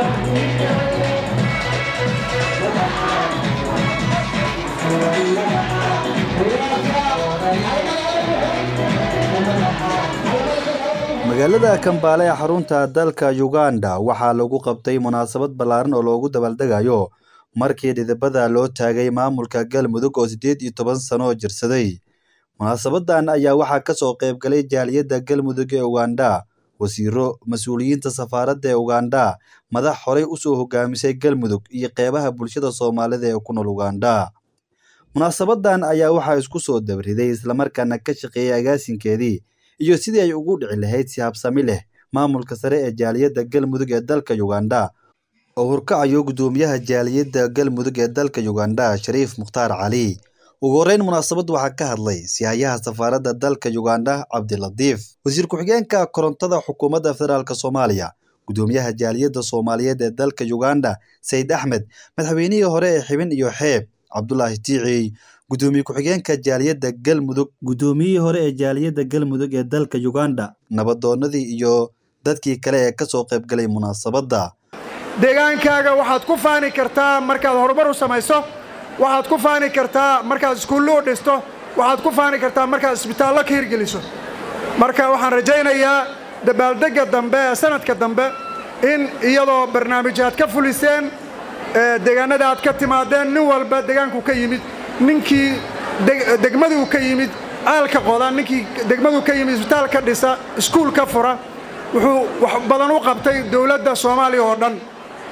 magaalada kambaale ee xarunta dalka uganda waxaa lagu qabtay munaasabad ballaaran oo loogu dabaaldegayo markii dhidibada loo taagay maamulka galmudug oo siddeed iyo toban sano jirsaday munaasabadan ayaa waxaa ka soo qayb galay jaaliyadda galmudug ee uganda wasiiro mas-uuliyiinta safaaradda ee uganda madax horey usoo hogaamisay galmudug iyo qeybaha bulshada soomaalida ee ku nool uganda munaasabadan ayaa waxaa isku soo dabriday islamarkaana ka shaqeeyay agaasinkeedii iyo sidii ay ugu dhici lahayd si habsami leh maamulka sare ee jaaliyadda galmudug ee dalka uganda oo hurkacayo guddoomiyaha jaaliyadda galmudug ee dalka uganda shariif mukhtaar cali ugu horreyn munaasabad waxaa ka hadlay sihayaha safaaradda dalka uganda cabdilatiif wasiir ku-xigeenka korontada xukuumadda federaalk soomaaliya guddoomiyaha jaaliyadda soomaaliyeed ee dalka uganda sayid axmed madaxweynihii hore ee xibin iyo xeeb cabdulaahi tiiciy guddoomiye ku-xigeenka jaaliyadda galmudug guddoomiyihii hore ee jaaliyadda galmudug ee dalka uganda nabadoonadii iyo dadkii kale ee ka soo qayb galay munaasabadda deegaankaaga waxaad ku faani kartaa markaad horumar u samayso waxaad ku faani kartaa markaad iskuullo u dhisto waxaad ku faani kartaa markaad isbitaallo ka hirgeliso marka waxaan rajaynayaa dabaaldegga dambe ee sanadka dambe in iyadoo barnaamijyaad ka fuliseen deegaanada aad ka timaadeen nin walba deegaanku ka yimid ninkii degmaduu ka yimid caalka qoda ninkii degmaduu ka yimid isbitaal ka dhisa iskuul ka fura wuxuu wax badan u qabtay dowladda soomaaliya oo dhan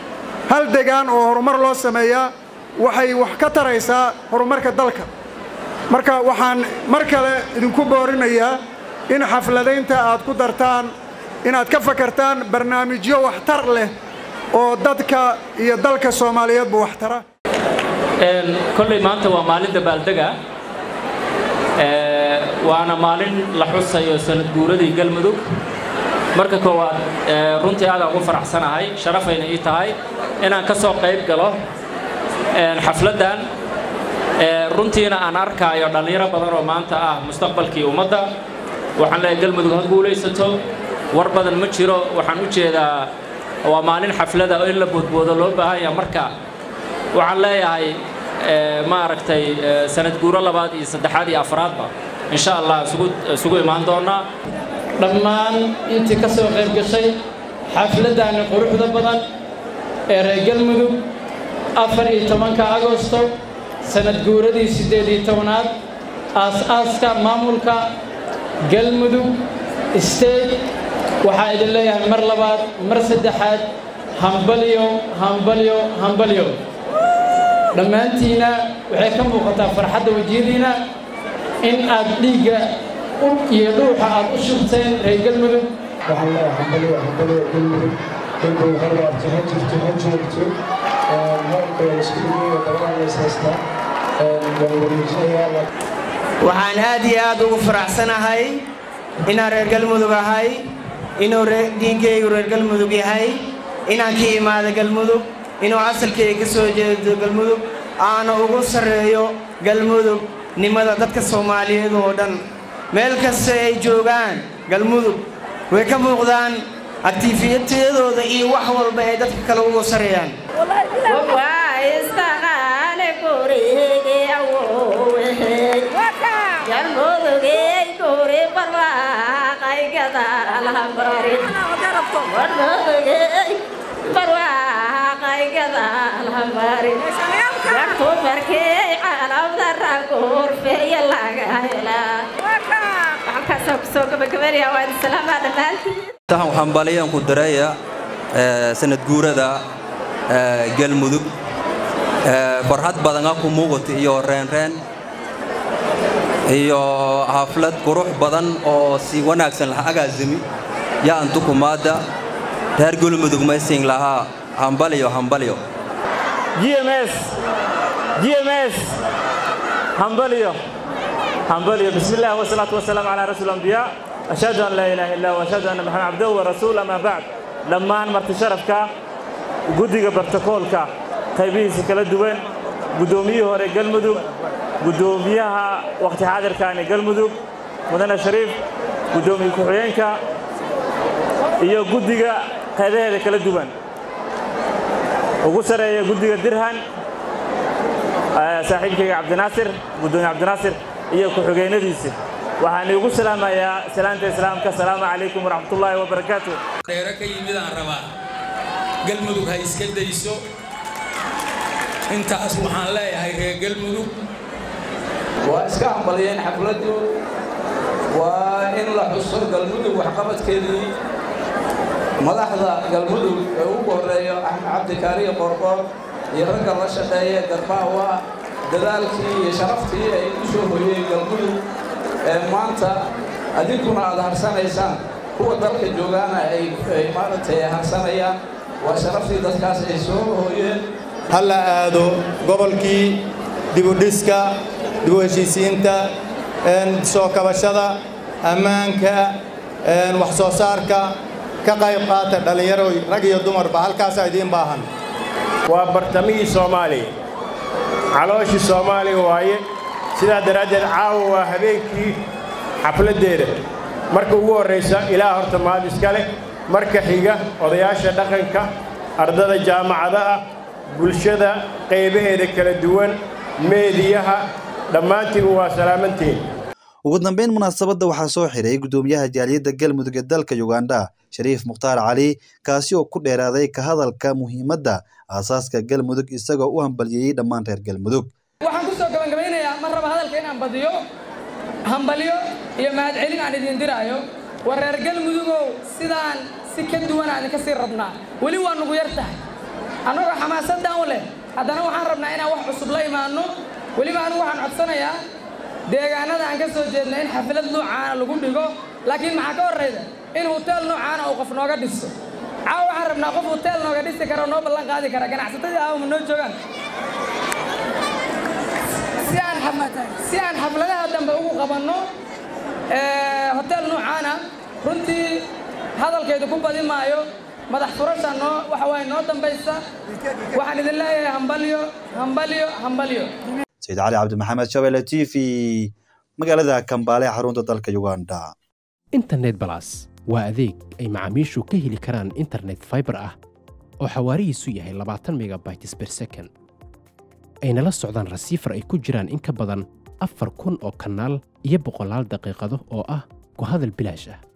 hal degaan oo horumar loo sameeyaa waxay wax ka taraysaa horumarka dalka marka waxaan mar kale idinku boorinayaa in xafladaynta aad ku dartaan inaad ka fakartaan barnaamijyo waxtar leh oo dadka iyo dalka soomaaliyeedba waxtara kolley maanta waa maalin dabaaldega waana maalin la xusayo sanad guuradii galmudug marka koowaad runtii aadaan ugu faraxsanahay sharafayna ii tahay inaan ka soo qayb galo xafladdan runtiina aan arkaayo dhallinyaro badan oo maanta ah mustaqbalkii ummadda waxaan leeyahay galmudug ha guulaysato war badan ma jiro waxaan u jeedaa waa maalin xaflada oo in la boodboodo loo baahan yaha marka waxaan leeyahay maaragtay sanad guuro labaad iyo saddexaad iyo afraadba insha allah isugu imaan doonaa dhammaan intii ka soo qayb gashay xafladdaani quruxda badan ee reer galmudug afar iyo tobanka agosto sanad guuradii siddeed iyo tobanaad aas-aaska maamulka galmudug state waxaa idin leeyahay mar labaad mar saddexaad hambalyo hambalyo hambalyo dhammaantiina waxay ka muuqataa farxadda wejiyadiina in aad dhiigga iyo dhuuxa aad u shubteen reer galmudug waxaan leeyahay hambalyo hambalyo galmudug galmudug ha waarto ha jirto ha joogto marka isku dhigayo dabada lays haystaa waan wareejinayaa waxaan aad iyo aad ugu faraxsanahay inaan reer galmudug ahay inuu dhiinkaygu reer galmudug yahay inaan ka imaado galmudug inuu asalkayga ka soo jeedo galmudug aana ugu sarreeyo galmudug nimada dadka soomaaliyeed oo dhan meel kasta ay joogaan galmudug way ka muuqdaan aktiifiyadooda iyo wax walba ay dadka kale ugu sarreeyaan tahan waxaan baliyan ku dareeya sanad guurada galmudug farxad badana ku muuqata iyo reenreen iyo xaflad qurux badan oo si wanaagsan laha agaasimi yaa antu kumaada reer galmudug maysin lahaa hambalyo hambalyo gms gms hambalyo hambalyo بسم الله والصلاة والسلام على رسول الأنبياء أشهد أن لا إله إلا الله وأشهد أن محمد عبده ورسول أما بعد لما أن مرت شرفك قدق برتكولك قيبيه سكلا دوين قدوميه هوري قلمدو قدوميها وقت حاضر كان قلمدو مدن شريف قدومي كحيينك iyo guddiga qaybaheeda kala duwan ugu sareeya guddiga dirhan saaxiibkayga cabdinaasir guddoomiye cabdinaasir iyo ku-xigeennadiisa waxaan iigu salaamayaa salaanta islaamka asalaamu calaykum waraxmatullaahi wabarakaatu dheero ka yimid aan rabaa galmudug ha iska dayso intaas waxaan leeyahay reer galmudug waa iska hambaliyeen xafladdu waa in la xuso galmudug waxqabadkeedii madaxda galmudug ee ugu horreeyo axmed cabdikaariyo qorqoor iyo ragga la shaqeeya garbaawa dadaalkii iyo sharaftii ay u soo hoyeen galmudug ee maanta adinkuna aad harsanaysaan kuwa dalka joogaana ay maaragtay harsanayaan waa sharaftii dadkaas ay soo hooyeen ha la aado gobolkii dibudhiska dibu heshiisiinta soo kabashada ammaanka wax soo saarka ka qayb qaata dhallinyaroy rag iyo dumarba halkaasaa idiin baahan waa bartamihii soomaaliya calooshii soomaaliya waaye sidaa daraaddeed caawa waa habeenkii xafladdeeda marka ugu horraysa ilaah horta mahad iska leh marka xiga odayaasha dhaqanka ardada jaamacadaha bulshada qaybaheeda kala duwan meediyaha dhammaantiin waa salaamantiin ugu dambeyn munaasabadda waxaa soo xiray guddoomiyaha jaaliyadda galmudug ee dalka ugandha shariif mukhtaar cali kaasi oo ku dheeraaday ka hadalka muhiimadda aasaaska galmudug isagoo u hambalyeeyey dhammaan reer galmudug waxaan ku soo gabangabeynayaa mar raba hadalka inaan badiyo hambalyo iyo mahadcelin aan idin diraayo war reer galmudugow sidaan si ka duwan aan idinka sii rabnaa weli waa nugu yar tahay annagoo xamaasaddan u leh haddana waxaan rabnaa inaan wax cusub la imaanno weliba anigu waxaan codsanayaa deegaanada aan ka soo jeedna in xaflad noocaana lagu dhigo laakiin maxaa ka horrayda in huteel noocaana uu qof nooga dhiso caawa waxaan rabnaa qof huteel nooga dhisi kara oo noo ballan qaadi kara ganacsatadii aawama noo joogaan si aan xafladaha dambe ugu qabanno hoteel noocaana runtii hadalkaydu ku badi maayo madax furasha noo waxa waaye noo dambaysa waxaan idin leeyahay hambalyo hambalyo hambalyo sayid cali cabdi maxamed shabelle t v magaalada kambaale ee xarunta dalka uganda internet balas waa adeeg ay macaamiishu ka heli karaan internet fiber ah oo xawaarihiisu yahay labaatan megabytes per second ayna la socdaan rasiifar ay ku jiraan in ka badan afar kun oo kanaal iyo boqolaal daqiiqado oo ah ku hadal bilaash ah